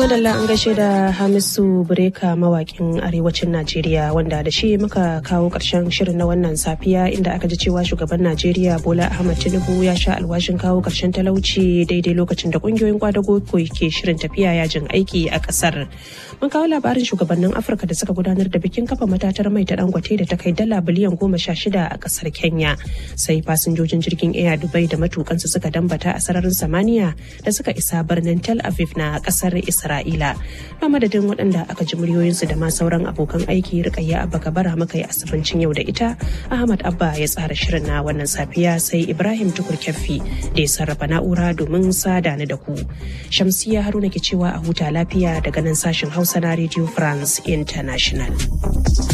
madalla an gaishe da Hamisu Breka mawakin arewacin Najeriya wanda da shi muka kawo ƙarshen shirin na wannan safiya inda aka ji cewa shugaban Najeriya Bola Ahmad Tinubu ya sha alwashin kawo ƙarshen talauci daidai lokacin da ƙungiyoyin kwadago ke shirin tafiya yajin aiki a ƙasar. Mun kawo labarin shugabannin Afirka da suka gudanar da bikin kafa matatar mai ta dangote da ta kai dala biliyan goma sha shida a ƙasar Kenya. Sai fasinjojin jirgin Air Dubai da matukansu suka dambata a sararin samaniya da suka isa birnin Tel Aviv na ƙasar Isra'ila. A madadin waɗanda aka ji muryoyinsu da ma sauran abokan aiki rikayya abba kabara muka yi asibincin yau da ita Ahmad Abba ya tsara shirin na wannan safiya sai Ibrahim Tukur Kyaffi da ya sarrafa na'ura domin sada ni da ku. Shamsiya Haruna ke cewa a huta lafiya daga nan sashen Hausa na Radio France International.